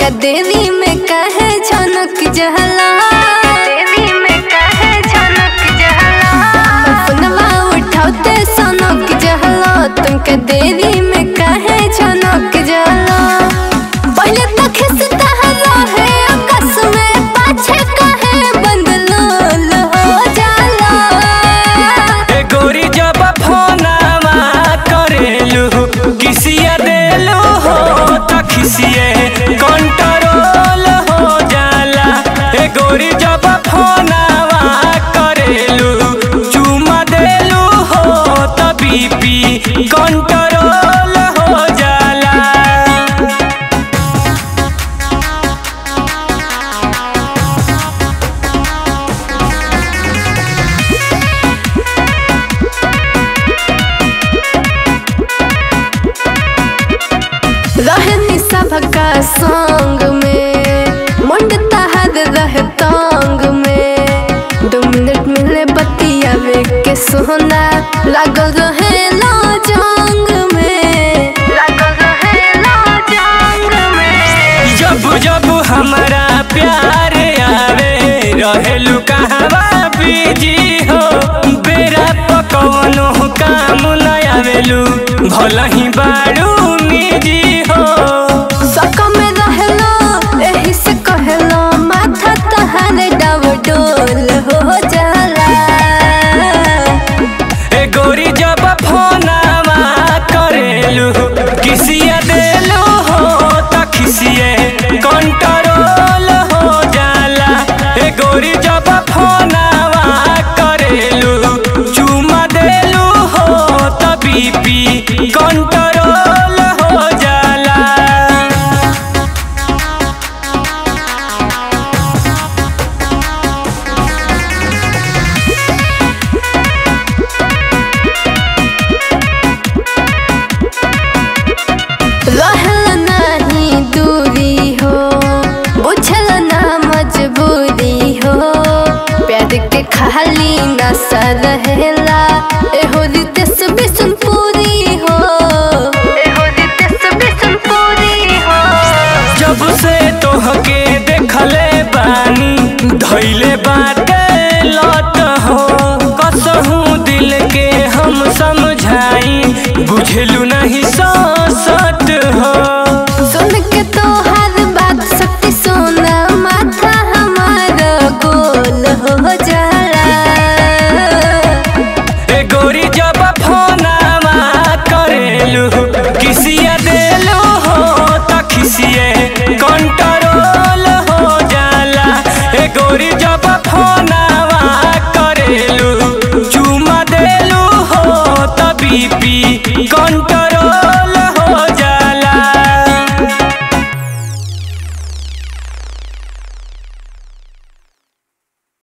तुमका देवी में कहे झनक जहला देवी में कहे झनक जहला अपनवा उठाते सनक जहला तुमका देवी में कहे झनक जहला पहले तो खिसता है आकाश में पाछे कहे बंदलोल हो जाला ए गोरी जब फोनावा करेलू किसिया देलू हो त खिसिए कंट्रोल हो जाला ए गोरी जब फोनावा करेलू चुमा देलू हो त बीपी कंट्रोल हो जाला रहनी सबका संग में मुंड तहर रह तंग में दो मिनट मिले बतियावे के सोना लागल रहे ला जंग में लागल रहे ला जंग में जब जब हमारा प्यार आवे रहेलू कहवा बीजी हो बेरा पकवनो काम न आवेलू भल ही बारू निजी हो सक में रहलो एही से कहलो माथा तहर डब डोल हो जाला ए गोरी जब फोनावा करेलू किसिया देलू हो त खिसिए कंट्रोल हो जाला ए गोरी जब फोनावा करेलू चुमा देलू हो त बीपी कंट्रोल हो जाला रहल नहीं दूरी हो बुझल ना मजबूरी हो प्यार के खाली नशा रहेला एहो रितेश बिसुन पूरी हो एहो रितेश बिसुन पूरी हो जब से तोहके देखले बानी धैले बाटे लत हो कसहू दिल के हम समझाई बुझलू नहीं सत हो सुन के तो हर बात सत्य सोना माथा हमारा गोल हो जाला ए गोरी जब फोनावा करेलू किसिया देलू हो त खिसिए कंट्रोल हो जाला ए गोरी जब फोनावा करेलू चुमा देलू हो त बीपी